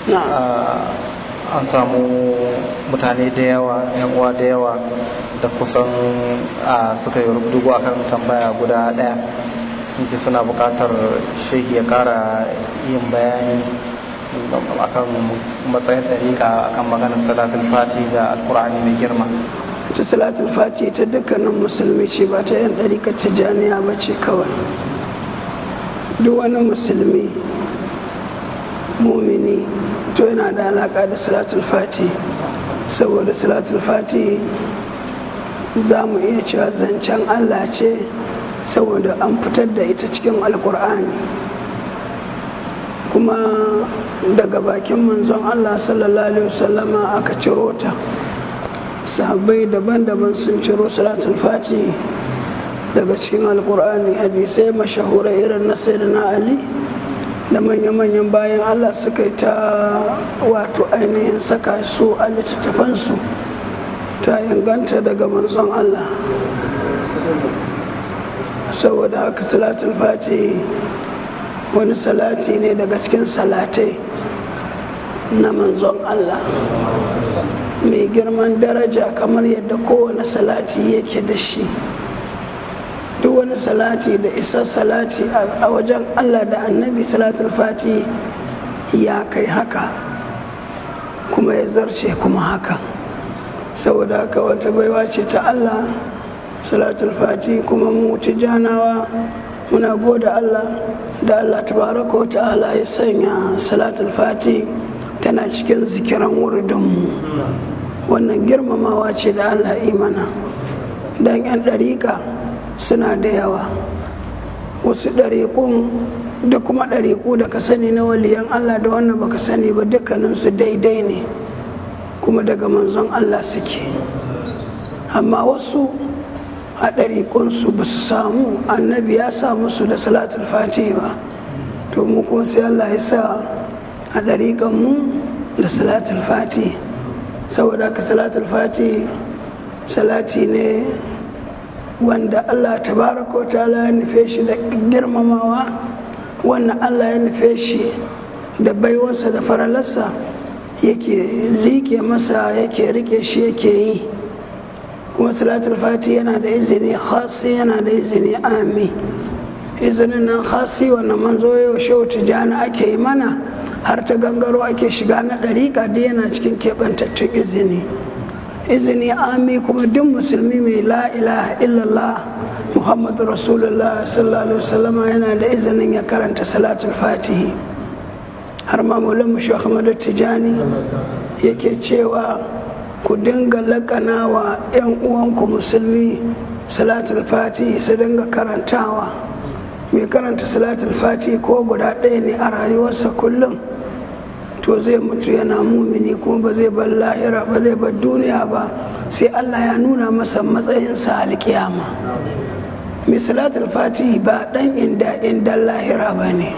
an samu mutane da yawa yan uwa da yawa da kusan suka yi rubutu akan tambaya guda daya sun ce suna bukatar shehi ya kara yin bayani akan matsayin ɗariƙa akan maganar salatul fati da alkur'ani mai girma ta salatul fati ta dukkanin musulmi ce ba ta yan ɗariƙar tijjaniya ba ce kawai duk wani musulmi mumini to yana da alaƙa da salatul fati saboda salatul fati za mu iya cewa zancen allah ce saboda an fitar da ita cikin alkur'ani kuma daga bakin manzon allah sallallahu alaihi wasallama aka ciro ta sahabbai daban-daban sun ciro salatul fati daga cikin alkur'ani hadisai mashahurai irin na sayyidina ali da manya-manyan bayan allah suka yi ta wato ainihin saka su a littattafansu ta inganta daga manzon allah saboda haka salatul fati wani salati ne daga cikin salatai na manzon allah mai girman daraja kamar yadda kowane salati yake da shi duk wani salati da isa salati a wajen allah da annabi salatul fati ya kai haka kuma ya zarce kuma haka saboda haka wata baiwa ce ta allah salatul fati kuma mu janawa muna gode allah da allah tabaraka wa ta'ala ya sanya salatul fati tana cikin zikiran wuridinmu wannan girmamawa ce da allah imana don 'yan ɗariƙa suna da yawa wasu ɗariƙun da kuma ɗariƙu da ka sani na waliyan Allah da wannan baka sani ba dukkaninsu daidai ne kuma daga manzon Allah suke amma wasu a ɗariƙunsu ba su samu annabi ya sa musu da salatul fati ba to mu kuma sai Allah ya sa a ɗariƙanmu da salatul fati saboda ka salatul fati salati ne wanda Allah tabaraka ta'ala ya nufe shi da girmamawa wannan Allah ya nufe shi da baiwarsa da faralarsa yake liƙe masa yake rike shi yake yi kuma salatul fati yana da izini khasi yana da izini ami izinin nan khasi wannan manzo yau shehu tijjani ake yi mana har ta gangaro ake shiga na ɗariƙa da yana cikin keɓantattun izini izini ami kuma duk musulmi mai la ilaha illallah muhammadu rasulullah sallallahu alaihi wasallama yana da izinin ya karanta salatul fatihi har ma maulan mu ahmadu tijani yake cewa ku dinga lakana wa 'yan uwanku musulmi salatul fatihi su dinga karantawa mai karanta salatul fatihi ko guda ɗaya ne a rayuwarsa kullum to zai mutu yana mumini kuma ba zai bar lahira ba zai bar duniya ba sai Allah ya nuna masa matsayinsa alkiyama mai salatul fatihi ba dan inda indan lahira ba ne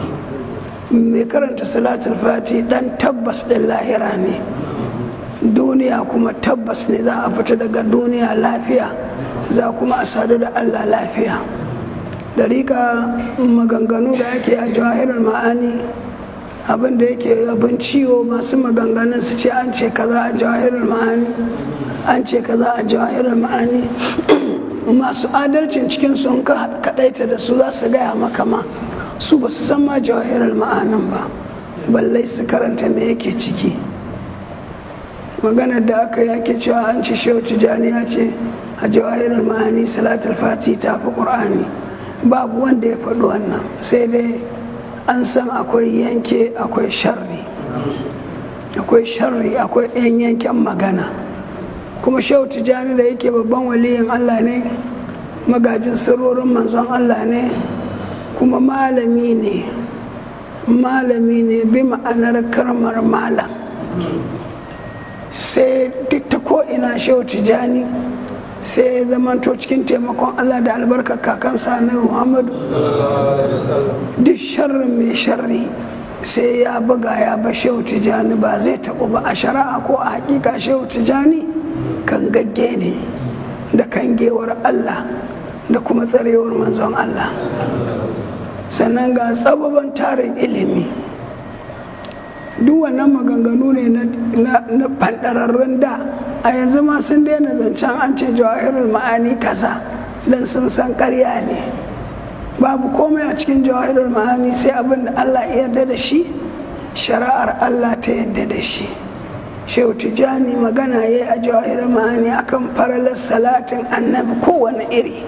mai karanta salatul fatihi dan tabbas din lahira ne duniya kuma tabbas ne za a fita daga duniya lafiya za kuma a sadu da Allah lafiya dariƙa maganganu da ake a jawahirar ma'ani abin da yake abin ciwo masu maganganun su ce an ce kaza a jawahirar ma'ani an ce kaza a jawahirar ma'ani masu adalcin cikin sun kaɗaita da su za su gaya maka ma su ba su san ma jawahirar ma'anin ba ballai su karanta me yake ciki maganar da aka yake cewa an ce shehu tijjani ya ce a jawahirar ma'ani salatul fati ta fi ƙur'ani babu wanda ya faɗi wannan sai dai an san akwai yanke akwai sharri akwai sharri akwai yan yanken magana kuma shehu tijjani da yake babban waliyin allah ne magajin sirrorin manzon allah ne kuma malami ne malami ne bi ma'anar karmar malam sai duk ta ko'ina shehu tijjani sai ya zamanto cikin taimakon Allah da albarkar kakansa na Muhammadu duk sharrin mai sharri sai ya buga ya ba shehu tijani ba zai taɓa ba a shari'a ko a hakika shehu tijani kan gagge ne da kangewar Allah da kuma tsarewar manzon Allah sannan ga tsababan tarin ilimi duk wannan maganganu ne na fandararrun da a yanzu ma sun daina zancen an ce jawahirul ma'ani kaza don sun san karya ne babu komai a cikin jawahirul ma'ani sai abin da allah ya yarda da shi shari'ar allah ta yarda da shi shehu tijjani magana ya yi a jawahirul ma'ani akan faralar salatin annabi kowane iri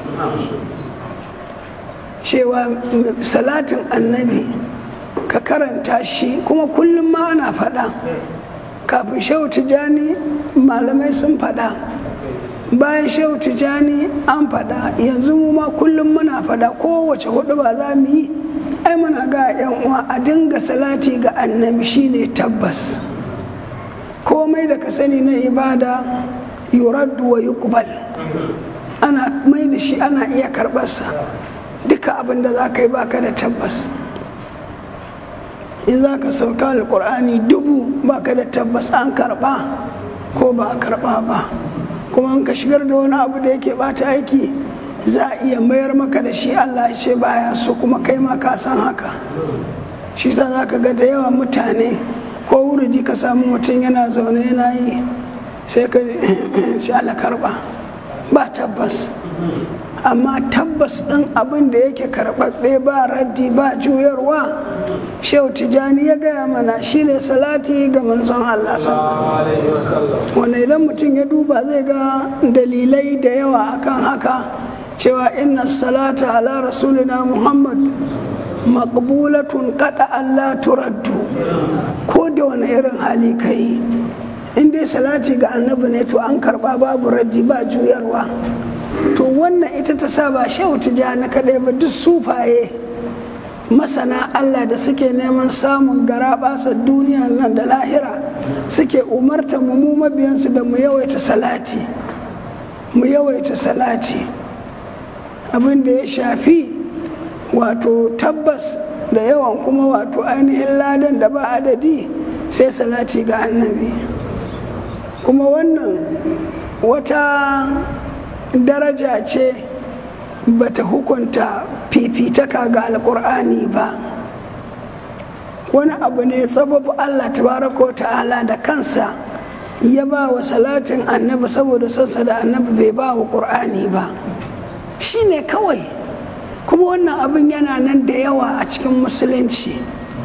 cewa salatin annabi ka karanta shi kuma kullum ma ana faɗa kafin shehu tijjani malamai sun faɗa bayan shehu tijjani an faɗa yanzu mu ma kullum muna faɗa kowace hudu ba za mu yi ai muna ga yan uwa a dinga salati ga annabi shine tabbas komai da ka sani na ibada yuraddu wa yuqbal ana mai da shi ana iya karɓarsa duka abin da za ka yi baka da tabbas in za ka sauka alkur'ani dubu baka da tabbas an karba ko ba a karba ba kuma in ka shigar da wani abu da yake bata aiki za a iya mayar maka da shi allah ya ce baya so kuma kai ma ka san haka shi sa za ka ga da yawa mutane ko wuridi ka samu mutum yana zaune yana yi sai ka shi ala karba ba tabbas amma tabbas ɗin abin da yake karɓaɓɓe ba raddi ba juyarwa shehu tijjani ya gaya mana shine salati ga manzon Allah wanda idan mutum ya duba zai ga dalilai da yawa akan haka cewa inna salata ala rasulina muhammad maqbulatun kada Allah turaddu ko da wani irin hali kai in dai salati ga annabi ne to an karba babu raddi ba juyarwa to wannan ita ta sa ba shehu tijjani kaɗai ba duk sufaye masana Allah da suke neman samun garaɓasa duniya nan da lahira suke umarta mu mu mabiyansu da mu yawaita salati mu yawaita salati abin da ya shafi wato tabbas da yawan kuma wato ainihin ladan da ba adadi sai salati ga annabi kuma wannan wata daraja ce bata hukunta fifitaka ga alkur'ani ba wani abu ne sababu allah tabaraka ta'ala da kansa ya ba wa salatin annabi saboda sansa da annabi bai ba wa ƙur'ani ba shi ne kawai kuma wannan abin yana nan da yawa a cikin musulunci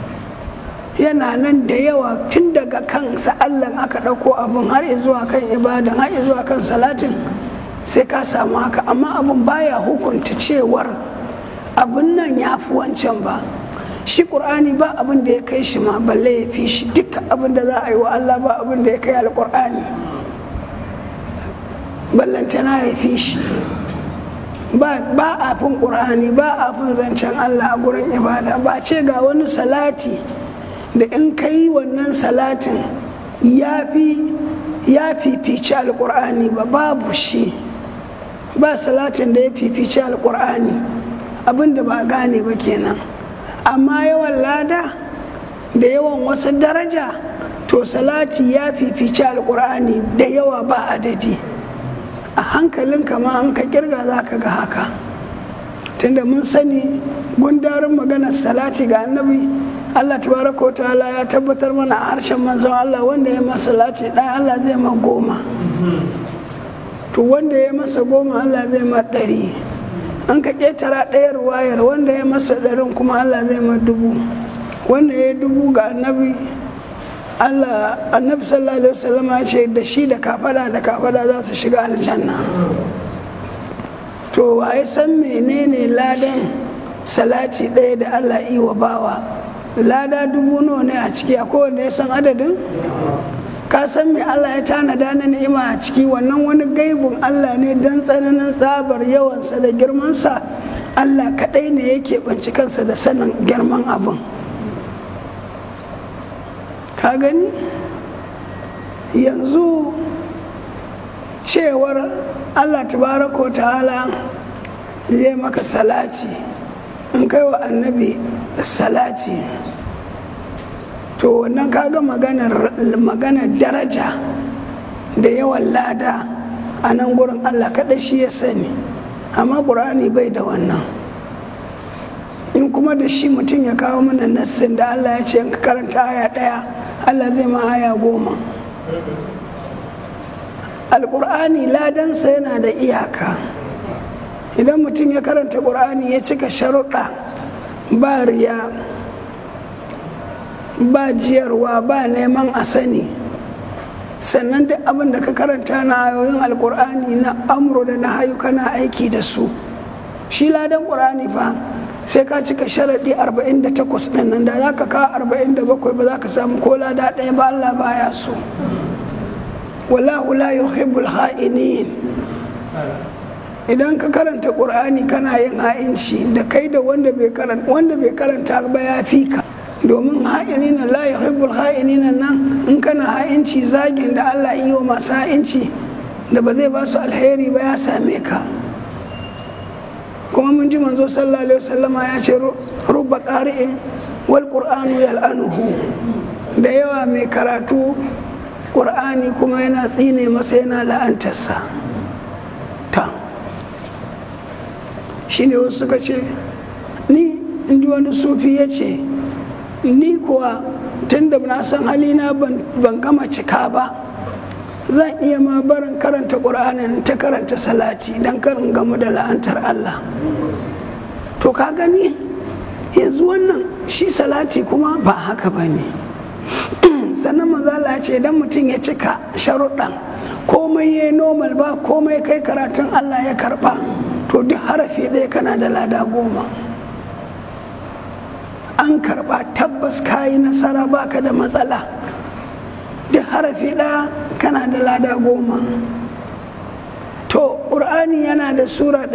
yana nan da yawa tun daga kansa allah aka ɗauko abin har zuwa kan ibadan har zuwa kan salatin sai ka samu haka amma abin baya hukunta cewar abin nan ya fi wancan ba shi ƙur'ani ba abin da ya kai shi ma balle ya fi shi duk abin da za a yi wa Allah ba abin da ya kai alƙur'ani ballantana ya fi shi ba a fin ƙur'ani ba a fin zancen Allah a gurin ibada ba ce ga wani salati da in ka yi wannan salatin ya fi ya fifici alƙur'ani ba babu shi ba salatin da ya fifici alkur'ani abinda ba gane ba kenan amma yawan lada da yawan wasu daraja to salati ya fifici alkur'ani da yawa ba adadi a hankalin kama an ka kirga za ka ga haka tunda mun sani gundarin maganar salati ga annabi Allah tabaraka wa ta'ala ya tabbatar mana a harshen manzon Allah wanda ya masa salati ɗaya Allah zai ma goma to wanda ya masa goma Allah zai ma ɗari an ka ƙetara ɗayar wayar wanda ya masa ɗarin kuma Allah zai ma dubu wanda ya dubu ga annabi Allah annabi sallallahu alaihi wasallam ya ce da shi da kafada da kafada za su shiga aljanna to waye san menene ladan salati ɗaya da Allah yi wa bawa lada dubu nawa ne a ciki a kowanne ya san adadin ka san me Allah ya tanada na ni'ima a ciki wannan wani gaibun Allah ne don tsananin tsabar yawansa da girmansa Allah kaɗai ne yake banci kansa da sanin girman abin ka gani yanzu cewar Allah tabaraka wa ta'ala zai maka salati in kai wa annabi salati to wannan kaga maganar maganar daraja da yawan lada a nan gurin allah kaɗai shi ya sani amma ƙur'ani bai da wannan in kuma da shi mutum ya kawo mana nassin da allah ya ce in ka karanta aya ɗaya allah zai ma aya goma alƙur'ani ladansa yana da iyaka idan mutum ya karanta ƙur'ani ya cika sharuɗa ba riya ba jiyarwa ba neman a sani sannan duk abin da ka karanta na ayoyin alƙur'ani na amro da na hayu kana aiki da su shi ladan ƙur'ani fa sai ka cika sharaɗi 48 ɗin nan da za ka kawo 47 ba za ka samu ko lada ɗaya ba Allah baya so wallahu la yuhibbul ha'inin idan ka karanta qur'ani kana yin ha'inci da kai da wanda bai karanta wanda bai karanta ba ya fi ka domin ha'inina la yuhibbul ha'inina nan in kana ha'inci zagin da Allah iyo masu ha'inci da ba zai ba su alheri ba ya same ka kuma mun ji manzo sallallahu alaihi wasallama ya ce rubba qari'in wal qur'anu yal'anuhu da yawa mai karatu ƙur'ani kuma yana tsine masa yana la'antarsa ta shi ne wasu suka ce ni inji wani sufi ya ce ni kuwa tun da na san halina ban gama cika ba zan iya ma barin karanta ƙur'anin ta karanta salati don karin gamu da la'antar Allah to ka gani yanzu wannan shi salati kuma ba haka ba ne sannan mazala ce idan mutum ya cika sharuɗan komai ya normal ba komai kai karatun Allah ya karɓa to duk harafi ɗaya kana da lada goma an karɓa tabbas kayi nasara baka da matsala duk harafi ɗaya kana da lada goma to ƙur'ani yana da sura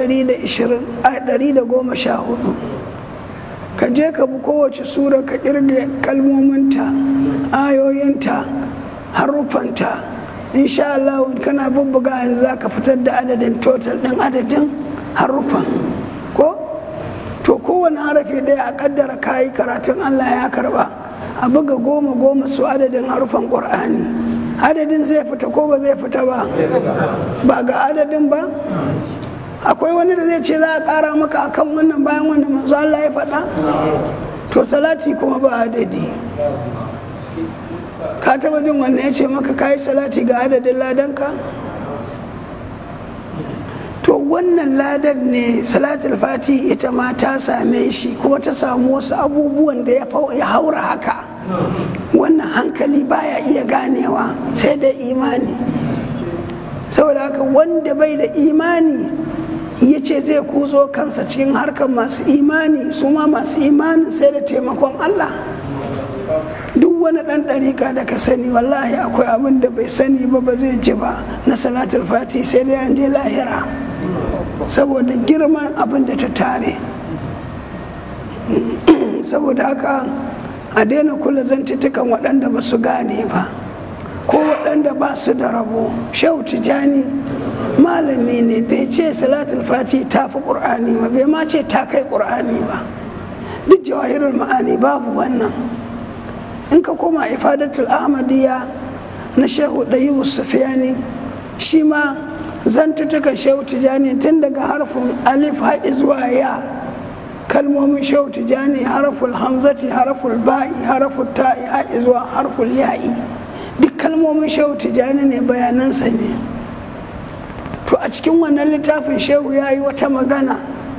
114 ka je ka bi kowace sura ka kirge kalmominta ayoyinta haruffanta insha Allah kana bubbuga yanzu za ka fitar da adadin total ɗin adadin haruffan ko to kowane harafi ɗaya a kaddara kayi karatun Allah ya karba a buga goma goma su adadin harufan ƙur'ani adadin zai fita ko ba zai fita ba ba ga adadin ba akwai wani da zai ce za a ƙara maka akan wannan bayan wannan manzo Allah ya faɗa to salati kuma ba adadi ka taba jin wannan ya ce maka kayi salati ga adadin ladanka to wannan ladan ne salatul fati ita ma ta same shi kuma ta samu wasu abubuwan da ya haura haka wannan hankali baya iya ganewa sai da imani saboda haka wanda bai da imani ya ce zai kuzo kansa cikin harkar masu imani su ma masu imani sai da taimakon Allah duk wani ɗan ɗarika da ka sani wallahi akwai abin da bai sani ba ba zai ji ba na salatul fati sai dai an je lahira saboda girman abin da ta tare saboda haka a daina kula zantattukan waɗanda ba su gane ba ko waɗanda ba su da rabo shehu tijani malami ne bai ce salatul fati ta fi ƙur'ani ba bai ma ce ta kai ƙur'ani ba duk jawahirul ma'ani babu wannan in ka koma ifadatul ahmadiyya na shehu ɗayibu sufiyani shi ma zantutukan shehu tijani tun daga harfin alif haɗi zuwa ya kalmomin shehu tijani harful hamzati harful ba'i harful ta'i haɗi zuwa harful ya'i duk kalmomin shehu tijani ne bayanansa ne to a cikin wannan littafin shehu ya yi wata magana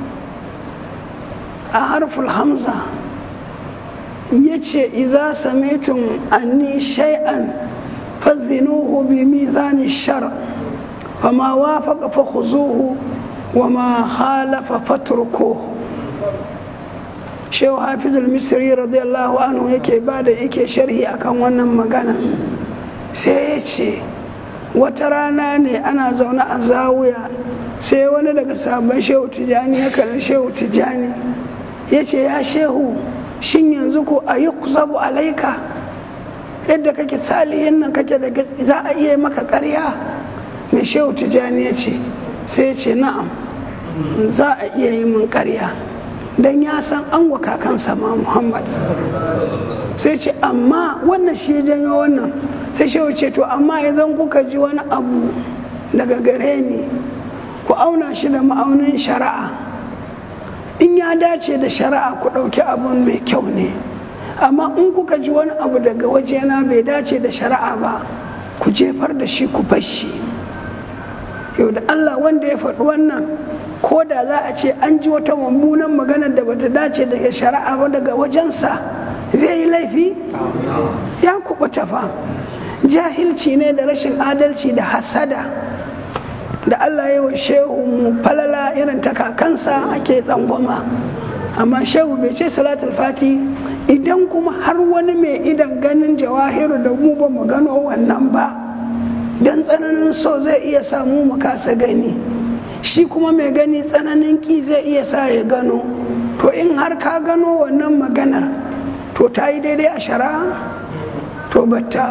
a harful hamza ya ce iza samitum anni shay'an fazinuhu bi mizani shar fama wafaqa fa khuzuhu wa ma khalafa fatrukuhu shehu hafizul misri radiyallahu anhu yake bada yake sharhi akan wannan magana sai ya ce wata rana ne ana zaune a zawuya sai wani daga sabon shehu tijani ya kalli shehu tijani ya ce ya shehu shin yanzu ko a yi kusabu alaika yadda kake salihin nan kake da za a iya maka karya mai shehu tijani ya ce sai ya ce na'am za a iya yi min karya don ya san an wa kakansa ma muhammad sai ce amma wannan shi janyo wannan sai shehu ce to amma idan kuka ji wani abu daga gare ni ku auna shi da ma'aunin shari'a in ya dace da shari'a ku ɗauki abun mai kyau ne amma in kuka ji wani abu daga wajena bai dace da shari'a ba ku jefar da shi ku bar shi yau da allah wanda ya faɗi wannan ko da za a ce an ji wata mummunan maganar da bata dace daga shari'a ba daga wajensa zai yi laifi ya kubuta fa jahilci ne da rashin adalci da hasada da allah ya wa shehu mu falala irin ta kakansa ake tsangwama amma shehu bai ce salatul fati idan kuma har wani mai idan ganin jawahiru da mu ba mu gano wannan ba don tsananin so zai iya samu mu kasa gani shi kuma mai gani tsananin ki zai iya sa ya gano to in har ka gano wannan maganar to ta yi daidai a shari'a to batta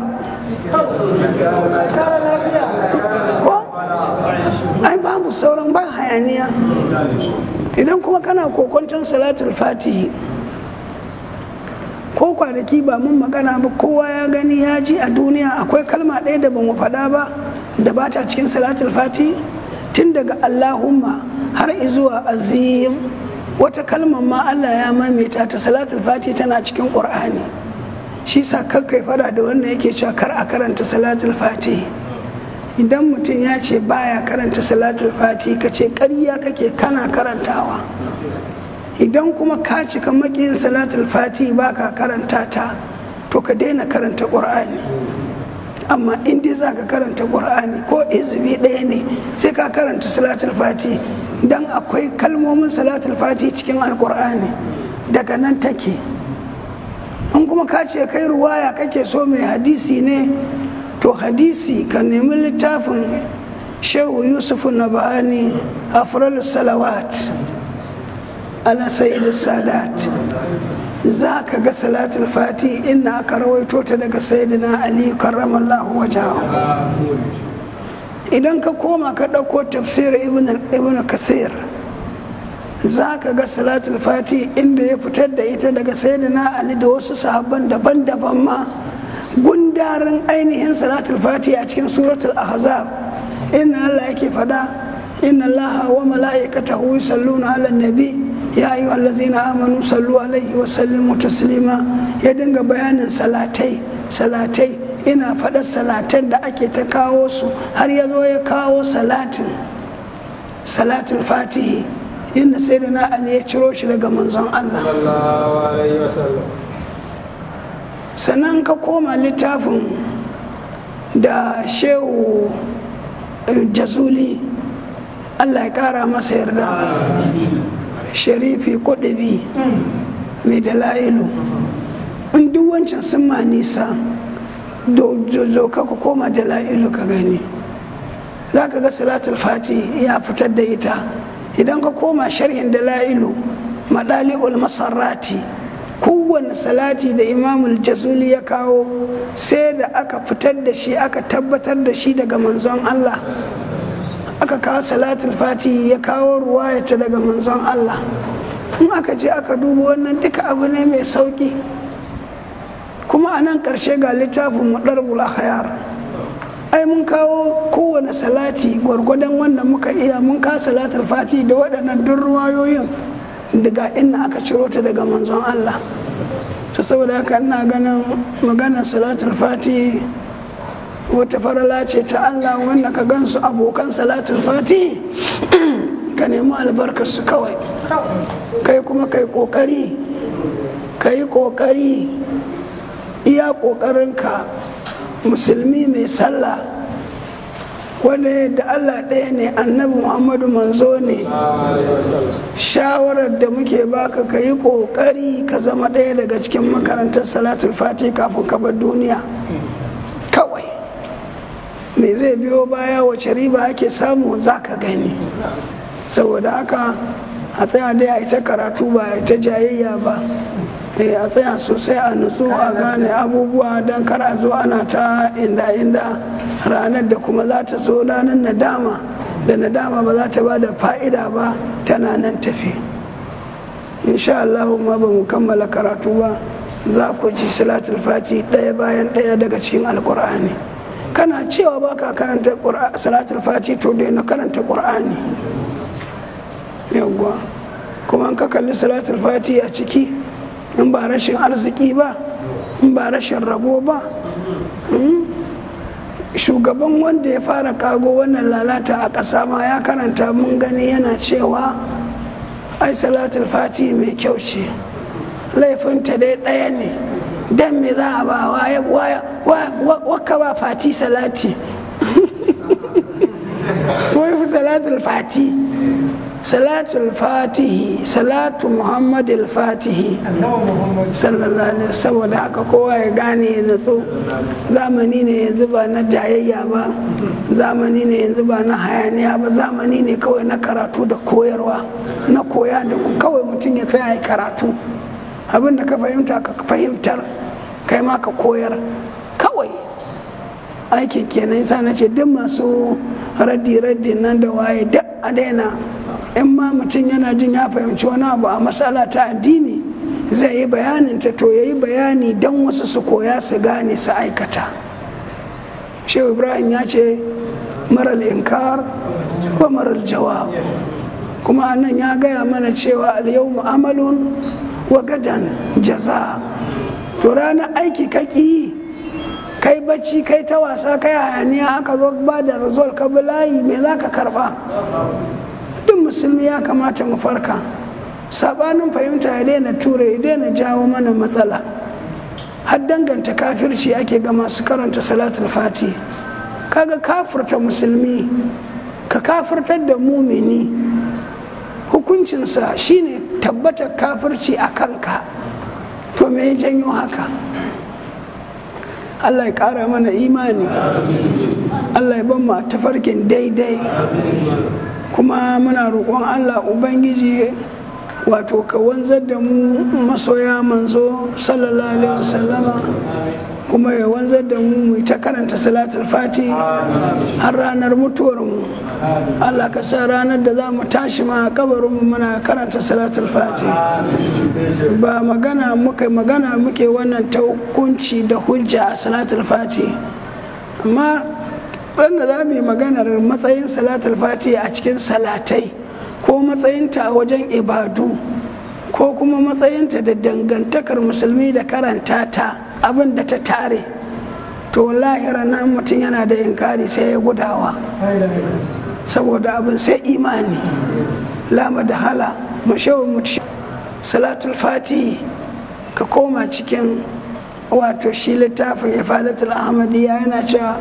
ko ai babu sauran ba hayaniya idan kuma kana kokonton salatul fatihi ko kwanaki ba mun magana ba kowa ya gani ya ji a duniya akwai kalma ɗaya da bamu faɗa ba da ba ta cikin salatul fatihi tun daga allahumma har izuwa azim wata kalmar ma allah ya maimaita ta salatul fatihi tana cikin ƙur'ani shi sa kakkai fada da wanda yake cewa kar a karanta salatul fatihi idan mutum ya ce baya karanta salatul fatihi ka ce ƙarya kake kana karantawa idan kuma ka cika makiyin salatul fati ba ka karanta ta to ka daina karanta ƙur'ani amma in dai za ka karanta ƙur'ani ko izbi ɗaya ne sai ka karanta salatul fati don akwai kalmomin salatul fati cikin alƙur'ani daga nan take in kuma ka ce kai ruwaya kake so mai hadisi ne to hadisi ka nemi littafin shehu yusufu na ba'ani afral salawat ala sayyidu sadat za ka ga salatul fati inna aka rawaito ta daga sayyidina ali karramallahu wajahu idan ka koma ka ɗauko tafsir ibn kasir za ka ga salatul fati inda ya fitar da ita daga sayyidina ali da wasu sahabban daban-daban ma gundarin ainihin salatul fati a cikin suratul ahzab inna allah yake fada inna allaha wa mala'ikatahu yusalluna ala nabi ya yi wallazina amanu sallu alaihi wa sallimu taslima ya dinga bayanin salatai salatai ina faɗar salatan da ake ta kawo su har ya zo ya kawo salatin salatul fatihi inda sai da na ali ya ciro shi daga manzon Allah sannan ka koma littafin da shehu jazuli Allah ya kara masa yarda sharifi kudubi mai dala'ilu in duk wancan sun ma nisa zo ka ku koma dala'ilu ka gani za ka ga salatul fati ya fitar da ita idan ka koma sharhin dala'ilu madali'ul masarrati kowane salati da imamul jazuli ya kawo sai da aka fitar da shi aka tabbatar da shi daga manzon Allah aka kawo salatul fati ya kawo ruwayata daga manzon Allah in aka je aka duba wannan duka abu ne mai sauki kuma a nan ƙarshe ga littafin muɗarbul akhyar ai mun kawo kowane salati gwargwadon wanda muka iya mun kawo salatul fati da waɗannan duk ruwayoyin daga inna aka ciro ta daga manzon Allah to saboda haka ina ganin maganar salatul fati wata farala ce ta Allah wanda ka gansu abokan salatul fati ka nemi albarkarsu kawai kai kuma kai kokari kai kokari iya kokarinka musulmi mai sallah wanda yadda Allah ɗaya ne annabi Muhammadu manzo ne shawarar da muke baka ka yi kokari ka zama ɗaya daga cikin makarantar salatul fati kafin ka bar duniya kawai me zai biyo baya wace riba ake samu za ka gani saboda haka a tsaya dai a ita karatu ba a ita jayayya ba a tsaya sosai a nutsu a gane abubuwa don kar a zo ana ta inda inda ranar da kuma za ta zo ranar nadama da nadama ba za ta ba da fa'ida ba tana nan tafi insha Allah ma ba mu kammala karatu ba za ku ji salatul fati ɗaya bayan ɗaya daga cikin alkur'ani kana cewa ba ka karanta salatul fati to dai na karanta ƙur'ani yawwa kuma ka kalli salatul fati a ciki in ba rashin arziki ba in ba rashin rabo ba shugaban wanda ya fara kago wannan lalata a ƙasa ma ya karanta mun gani yana cewa ai salatul fati mai kyau ce laifinta dai ɗaya ne dan me za a ba waka ba fati salati wai fi salatul fati salatul fatihi salatu muhammadul fatihi sallallahu alaihi saboda haka kowa ya gane ya natsu zamani ne yanzu ba na jayayya ba zamani ne yanzu ba na hayaniya ba zamani ne kawai na karatu da koyarwa na koya da kawai mutum ya tsaya karatu abin da ka fahimta ka fahimtar kai ma ka koyar kawai aikin kenan yasa na ce duk masu raddi-raddi nan da waye duk a daina in ma mutum yana jin ya fahimci wani abu a matsala ta addini zai yi bayanin ta to ya yi bayani don wasu su koya su gane su aikata shehu ibrahim ya ce marar inkar wa marar jawab kuma nan ya gaya mana cewa alyau amalun wa gadan jaza to ranar aiki kaki yi kai bacci kai ta wasa kai hayaniya aka zo ba da rizol ka layi me za ka karba duk musulmi ya kamata mu farka sabanin fahimta ya daina ture ya daina jawo mana matsala har danganta kafirci ake ga masu karanta salatul fati kaga kafirta musulmi ka kafirtar da mumini hukuncinsa shine tabbatar kafirci a kanka to me ya janyo haka Allah ya ƙara mana imani Allah ya ban mu a tafarkin daidai kuma muna roƙon Allah Ubangiji wato ka wanzar da mu masoya manzo sallallahu alaihi wasallama kuma ya wanzar da mu mu ta karanta salatul fati har ranar mutuwar mu Allah ka sa ranar da za mu tashi ma kabarin mu muna karanta salatul fati ba magana muke magana muke wannan ta hukunci da hujja a salatul fati amma da za mu yi maganar matsayin salatul fati a cikin salatai ko matsayinta a wajen ibadu ko kuma matsayinta da dangantakar musulmi da karanta ta abin da ta tare to wallahi ranar mutum yana da inkari sai ya gudawa saboda abin sai imani lama da hala mashawo mutu salatul fati ka koma cikin wato shi littafin ifadatul ahmadiyya yana cewa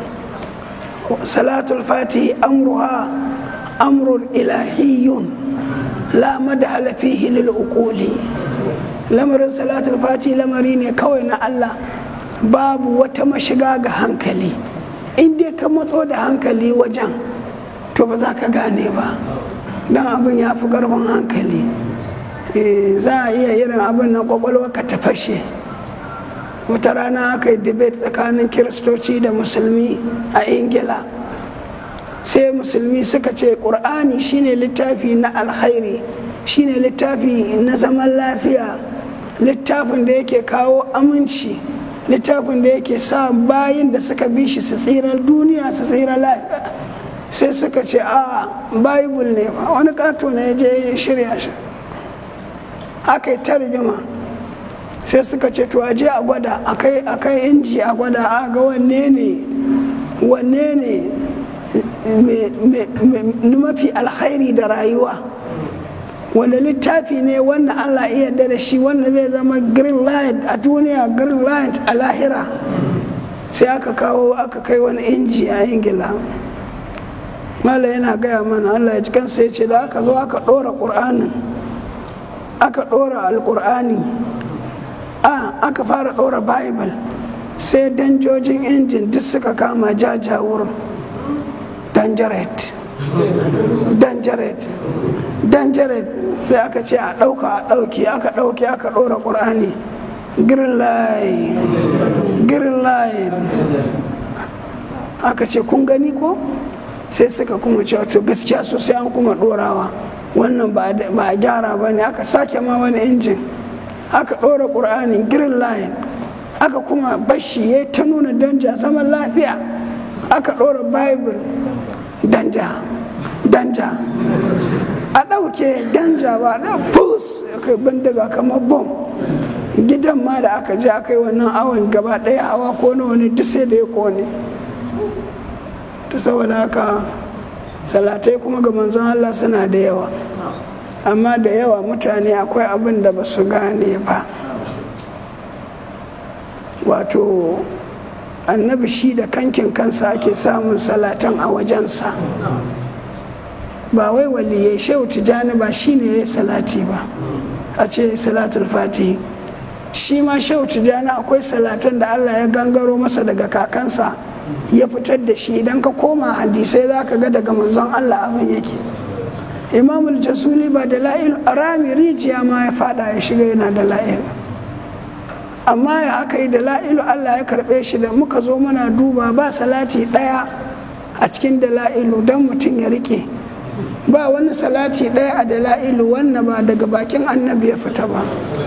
salatul fati amruha amrun ilahiyun la madhala fihi lil uquli lamarin salatul fati lamari ne kawai na Allah babu wata mashiga ga hankali in dai ka matso da hankali wajen to ba za ka gane ba don abin ya fi karfin hankali za a iya irin abin na kwakwalwa ka ta fashe wata rana aka yi debate tsakanin kiristoci da musulmi a ingila sai musulmi suka ce ƙur'ani shine littafi na alkhairi shine littafi na zaman lafiya littafin da yake kawo aminci littafin da yake sa bayin da suka bi shi su tsira duniya su tsira lafiya sai suka ce a bible ne wani kato ne je shirya shi aka yi ta rigima sai suka ce to aje a gwada akai inji a gwada a ga wanne ne wanne ne mafi alkhairi da rayuwa wanda littafi ne wannan allah iya da shi wanda zai zama green light a duniya green light a lahira sai aka kawo aka kai wani inji a ingila mala yana gaya mana allah ya ji kansa ya ce da aka zo aka ɗora ƙur'anin aka ɗora alƙur'ani a aka fara ɗora bible sai danjojin injin duk suka kama jajawur danjaret danjaret danjaret sai aka ce a ɗauka a ɗauki aka ɗauki aka ɗora ƙur'ani green line green line aka ce kun gani ko sai suka kuma cewa to gaskiya sosai an kuma ɗorawa wannan ba a gyara ba ne aka sake ma wani injin aka ɗora ƙur'ani green line aka kuma bashi ya ta nuna danja zaman lafiya aka ɗora bible danja danja a ɗauke danja ba da pus kai bindiga kamar bom gidan ma da aka je aka yi wannan awon gaba ɗaya hawa ko na wani duk sai da ya kone ta saboda haka salatai kuma ga manzon Allah suna da yawa amma da yawa mutane akwai abin da ba su gane ba wato annabi shi da kankin kansa ake samun salatan a wajensa ba wai waliye shehu tijjani ba shi ne ya yi salati ba a ce salatul fati shi ma shehu tijjani akwai salatan da allah ya gangaro masa daga kakansa ya fitar da shi idan ka koma hadisai za ka ga daga manzon allah abin yake imamul jasuli ba da la'il rami rijiya ma ya fada ya shiga yana da la'il amma ya aka yi da la'ilu Allah ya karɓe shi da muka zo muna duba ba salati ɗaya a cikin da la'ilu don mutum ya rike ba wani salati ɗaya a da la'ilu wannan ba daga bakin annabi ya fita ba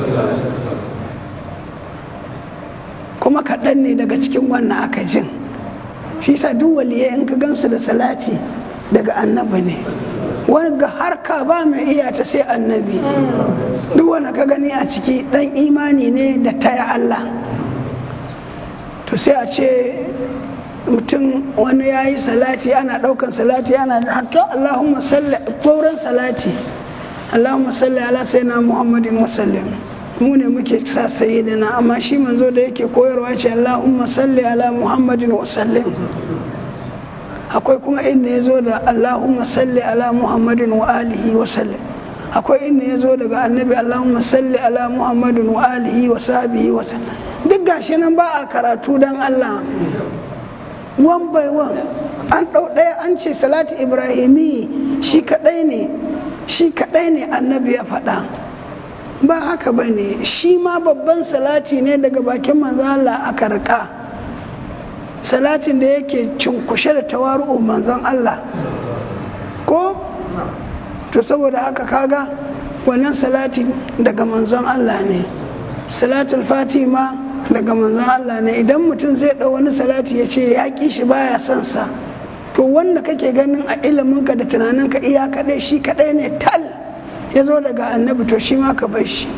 kuma kaɗan ne daga cikin wannan aka jin shi sa duk waliyai in ka gansu da salati daga annabi ne wani ga harka ba mai iya ta sai annabi duk wanda ka gani a ciki dan imani ne da taya Allah to sai a ce mutum wani ya yi salati ana daukan salati ana hatta Allahumma salli gauran salati Allahumma salli ala sayyidina Muhammadin wa sallim mu ne muke sa sayyidina amma shi manzo da yake koyarwa ce Allahumma salli ala Muhammadin wa sallim akwai kuma inda ya zo da Allahumma salli ala Muhammadin wa alihi wa sallim akwai inda ya zo daga annabi Allahumma salli ala Muhammadin wa alihi wa sahbihi wa sallam duk gashi nan ba a karatu dan Allah one by one an ɗau ɗaya an ce salati ibrahimi shi kaɗai ne shi kaɗai ne annabi ya faɗa ba haka ba ne shi ma babban salati ne daga bakin manzo Allah aka rika salatin da yake cunkushe da tawaru'u manzon Allah ko to saboda haka kaga wannan salati daga manzon Allah ne salatul fatima daga manzon Allah ne idan mutum zai ɗau wani salati ya ce ya ƙi shi baya son sa to wanda kake ganin a iliminka da tunaninka iya kaɗai shi kaɗai ne tal ya zo daga annabi to shi ma ka bar shi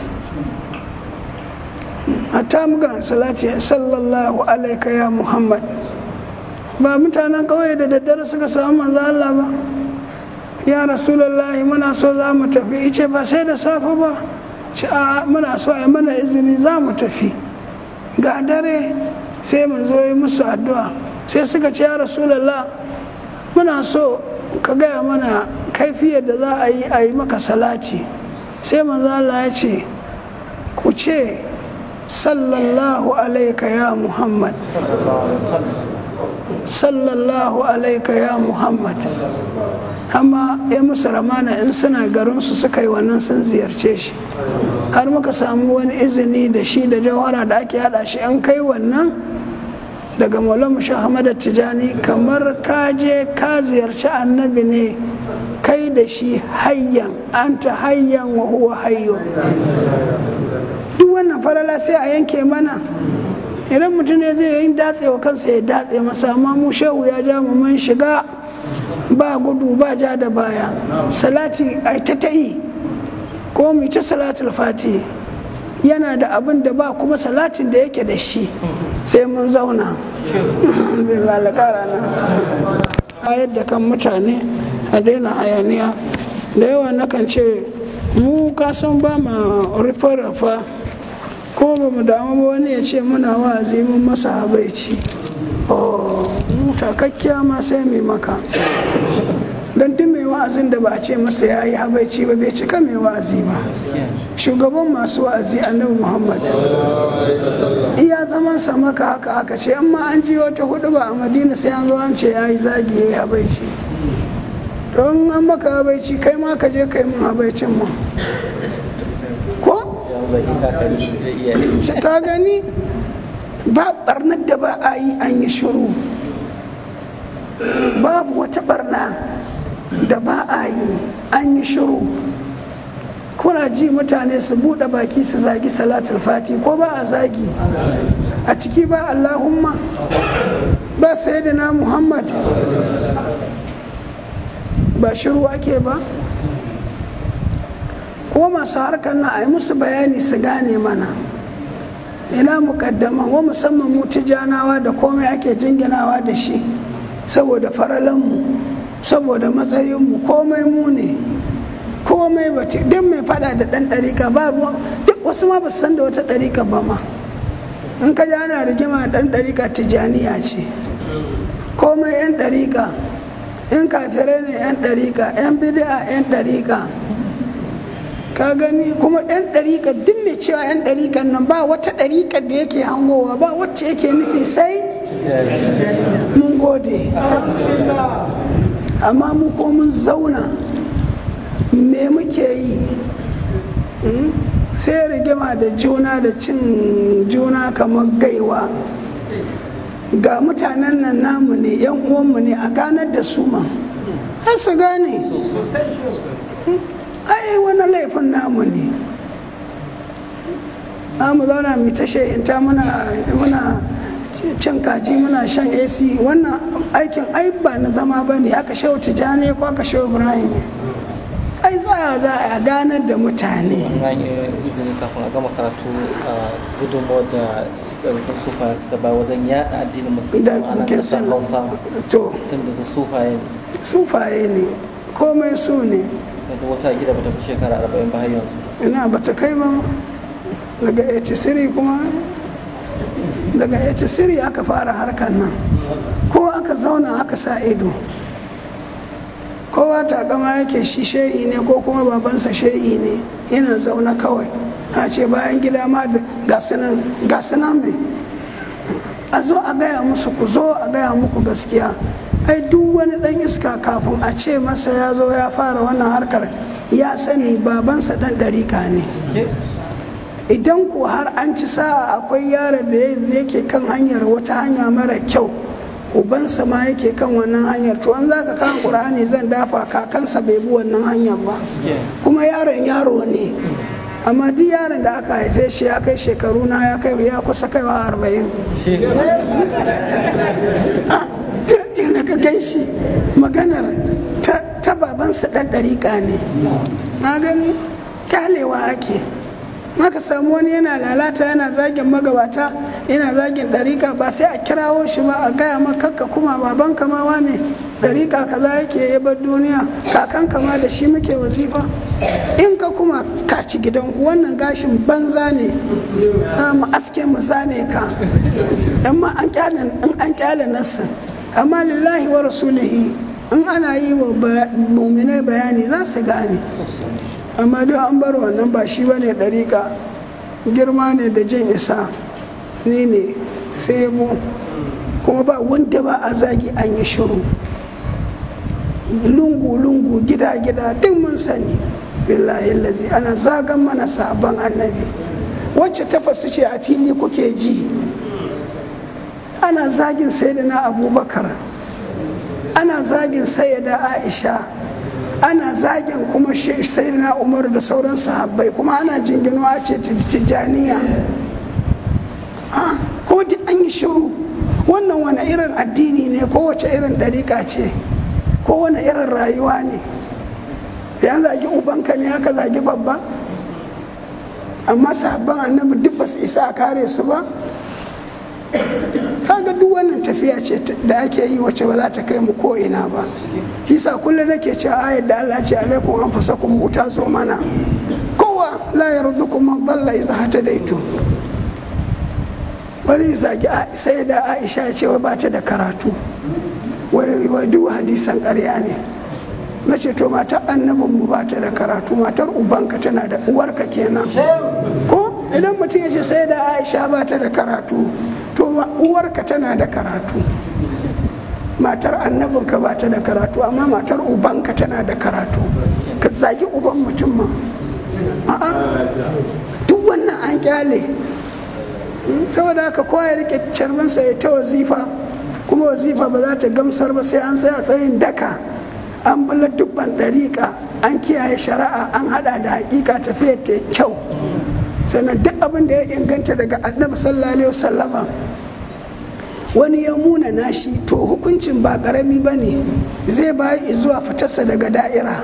hatta mugan salati sallallahu alaika ya muhammad ba mutanen ƙauye da daddare suka samu manzo Allah ba ya rasulullahi muna so za mu tafi ice ba sai da safe ba ci a muna so a mana izini za mu tafi ga dare sai mun zo yi musu addu'a sai suka ce ya rasulallah muna so ka gaya mana kaifiyar da za a yi a yi maka salati sai manzo Allah ya ce ku ce sallallahu alaika ya muhammad sallallahu alaika ya muhammad amma ya musu ramana in suna garinsu suka yi wannan sun ziyarce shi har muka samu wani izini da shi da jawhara da ake hada shi an kai wannan daga maulamu shahamada tijani kamar ka je ka ziyarci annabi ne kai da shi hayyan anta hayyan wa huwa hayyo duk wannan farala sai a yanke mana idan mutum ne zai yi datse wa kansa ya datse masa amma mu shehu ya ja mu mun shiga ba gudu ba ja da baya salati ai ta ta yi ko mu ta salatul fati yana da abin da ba kuma salatin da yake da shi sai mun zauna a yadda kan mutane a daina hayaniya da yawa nakan ce mu kasan ba ma rufe-rufa ko ba mu damu ba wani ya ce muna wa'azi mun masa habaici mu takakkiya ma sai mai maka don duk mai wa'azin da ba a ce masa ya yi habaici ba bai cika mai wa'azi ba shugaban masu wa'azi annabi muhammad iya zaman sa maka haka haka ce amma an ji wata hudu ba a madina sai an zo an ce ya yi zagi ya yi habaici don an maka habaici kai ma ka je kai mun habaicin mu ko ka gani ba barnar da ba a yi an yi shiru babu wata barna da ba a yi an yi shiru kuna ji mutane su buɗe baki su zagi salatul fati ko ba a zagi a ciki ba allahumma ba sayyidina muhammad ba shiru ake ba ko masu harkar na a yi musu bayani su gane mana ina mukaddaman wa musamman mu tijanawa da komai ake jinginawa da shi saboda faralanmu saboda matsayinmu komai mu ne komai ba duk mai fada da ɗan ɗarika ba ruwan duk wasu ma ba su san da wata ɗarika ba ma in ka ji ana rigima ɗan ɗarika tijaniya ce komai 'yan ɗarika in kafirai ne 'yan ɗarika 'yan bidi'a 'yan ɗarika ka gani kuma 'yan ɗarika duk mai cewa 'yan ɗarikan nan ba wata ɗarikar da yake hangowa ba wacce yake nufi sai mun gode amma mu ko mun zauna me muke yi sai rigima da juna da cin juna kamar gaiwa ga mutanen nan namu ne yan uwanmu ne a ganar da su ma har su gane ai wani laifin namu ne mu zauna mu ta ta muna cin kaji muna shan ac wannan aikin ai ba na zama ba ne aka shau tijani ko aka shau ibrahim ai za a za a ganar da mutane an yi izini kafin a gama karatu a gudunmawar da ɗarfin sufa suka ba wajen yaɗa addinin musulmi da ana kuke ƙasar san hausa to tun da sufaye ne sufaye ne komai su ne daga wata gida ba ta fi shekara arba'in ba har yanzu ina ba ta kai ba ma. daga 83 kuma daga 83 aka fara harkar nan ko aka zauna aka sa ido kowa takama yake shi shehi ne ko kuma babansa shehi ne yana zaune kawai a ce bayan gida ma da gasunan mai a zo a gaya musu ku zo a gaya muku gaskiya ai duk wani dan iska kafin a ce masa ya zo ya fara wannan harkar ya sani babansa dan ɗarika ne idan ko har an ci sa'a akwai yaron da yake kan hanyar wata hanya mara kyau ubansa ma yake kan wannan hanyar to an zaka kan qur'ani zan dafa kakansa bai bi wannan hanyar ba kuma yaron yaro ne amma duk yaron da aka haife shi ya kai shekaru na ya kai ya kusa kaiwa arba'in inda ka gan shi maganar ta babansa ɗan ɗariƙa ne na gani kyalewa ake maka samu wani yana lalata yana zagin magabata yana zagin ɗarika ba sai a kirawo shi ba a gaya maka kuma baban kamawa ne ɗarika kaza yake ya bar duniya kakan kama da shi muke wazifa in ka kuma ka ci gidan wannan gashin banza ne za mu aske mu zane ka in ma an kyale in an kyale nassin amma lillahi wa rasulihi in ana yi wa muminai bayani za su gane amma duk an bar wannan ba shi bane ɗariƙa girma ne da jin isa ni ne sai mu kuma ba wanda ba a zagi an yi shiru lungu-lungu gida-gida duk mun sani billahi lazi ana zagan mana sabon annabi wacce tafasu ce a fili kuke ji ana zagin sayyidina abubakar ana zagin sayyida aisha ana zagin kuma sayyidina umar da sauran sahabbai kuma ana jinginuwa ce tijjaniya ko duk an yi shiru wannan wani irin addini ne ko wace irin ɗariƙa ce ko wani irin rayuwa ne ya zagi ubanka ne aka zagi babba amma sahabban annabi duk ba su isa a kare su ba kaga duk wannan tafiya ce da ake yi wacce ba za ta kai mu ko ina ba hisa kullum nake cewa ayat da Allah ce alaikum anfusakum mu ta zo mana kowa la yardukum man dalla iza hatadaitu wani zagi sai da Aisha ya ce wai ba ta da karatu wai duk hadisan ƙarya ne na ce to matar annabin mu ba ta da karatu matar ubanka tana da uwarka kenan ko idan mutum ya ce sai da Aisha ba ta da karatu to uwarka tana da karatu matar annabinka ba ta da karatu amma matar ubanka tana da karatu ka zagi uban mutum ma a'a duk wannan an kyale saboda haka kowa ya rike carbinsa ya ta wazifa kuma wazifa ba za ta gamsar ba sai an tsaya tsayin daka an bala dubban ɗariƙa an kiyaye shari'a an hada da hakika tafiyar ta kyau sannan duk abin da ya inganta daga annabi sallallahu alaihi wasallama wani ya muna nashi to hukuncin ba karami ba ne zai bayi zuwa fitarsa daga da'ira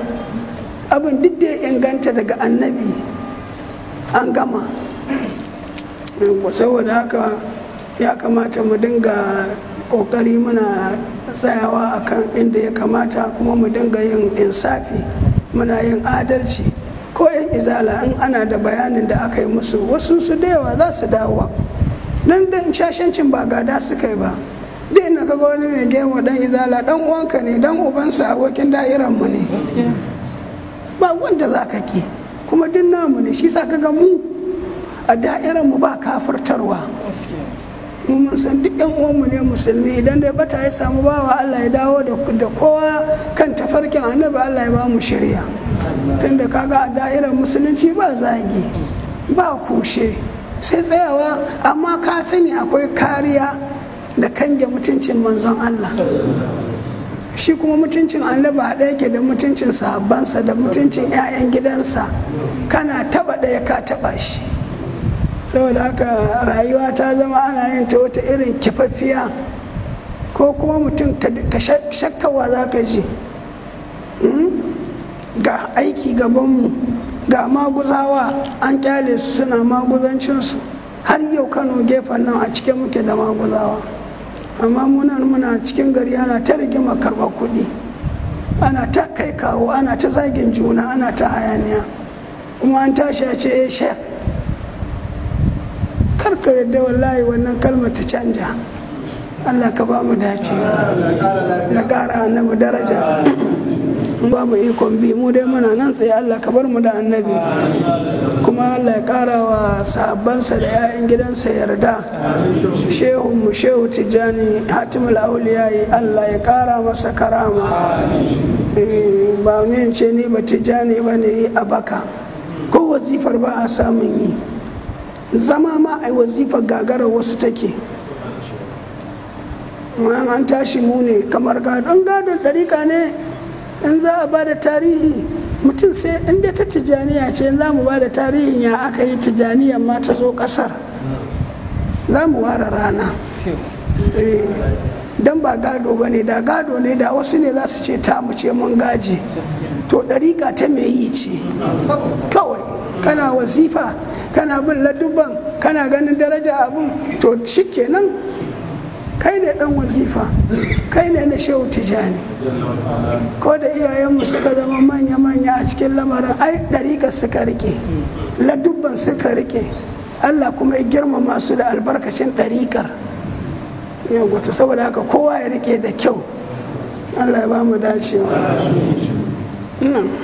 abin duk da ya inganta daga annabi an gama saboda haka ya kamata mu dinga kokari muna tsayawa akan inda ya kamata kuma mu dinga yin insafi muna yin adalci ko yan izala in ana da bayanin da aka yi musu wasu su da yawa za su dawo nan da shashancin ba gada suka yi ba duk inda kaga wani mai gemu dan izala dan uwanka ne dan ubansa abokin da'iran mu ne ba wanda za ka ki kuma duk namu ne shi sa kaga mu a da'iran mu ba kafirtarwa mu mun san duk yan uwanmu ne musulmi idan dai bata ya samu bawa Allah ya dawo da kowa kan tafarkin annabi Allah ya ba mu shirya tunda kaga a da'irar musulunci ba zagi ba kushe sai tsayawa amma ka sani akwai kariya da kange mutuncin manzon Allah shi kuma mutuncin annabi haɗa yake da mutuncin sahabbansa da mutuncin 'ya'yan gidansa kana taba ɗaya ka taba shi saboda haka rayuwa ta zama ana yin ta wata irin kifaffiya ko kuma mutum ka shakkawa za ka ji ga aiki gabanmu ga maguzawa an kyale su suna maguzancinsu har yau kano gefen nan a cikin muke da maguzawa amma munan muna cikin gari ana ta rigima karɓar kuɗi ana ta kai kawo ana ta zagin juna ana ta hayaniya kuma an tashi a ce eh shek karka yadda wallahi wannan kalmar ta canja allah ka ba mu dace da ƙara annabi daraja ba mu ikon bi mu dai muna nan tsaye allah ka bar mu da annabi kuma allah ya ƙara wa sahabbansa da 'ya'yan gidansa yarda shehu mu shehu tijjani hatimul auliyayi allah ya ƙara masa karama ba ne ce ni ba tijjani ba ne a baka ko wazifar ba a samun yi zama ma a wazifar gagarar wasu take an tashi mu ne kamar gadon gadon ɗarika ne in za a ba da tarihi mutum sai inda ta tijaniya ce za mu ba da tarihin ya aka yi tijaniyan ma ta zo ƙasar za mu ware rana don ba gado ba ne da gado ne da wasu ne za su ce ta mu ce mun gaji to ɗarika ta mai yi ce kawai kana wasifa kana bin ladubban kana ganin daraja abun to shikenan kai ne dan wazifa kai ne na shehu tijani ko da iyayenmu suka zama manya-manya a cikin lamarin ai ɗariƙa suka rike ladubban suka rike allah kuma ya girmama su da albarkacin ɗariƙar yawon saboda haka kowa ya rike da kyau allah ya ba mu dacewa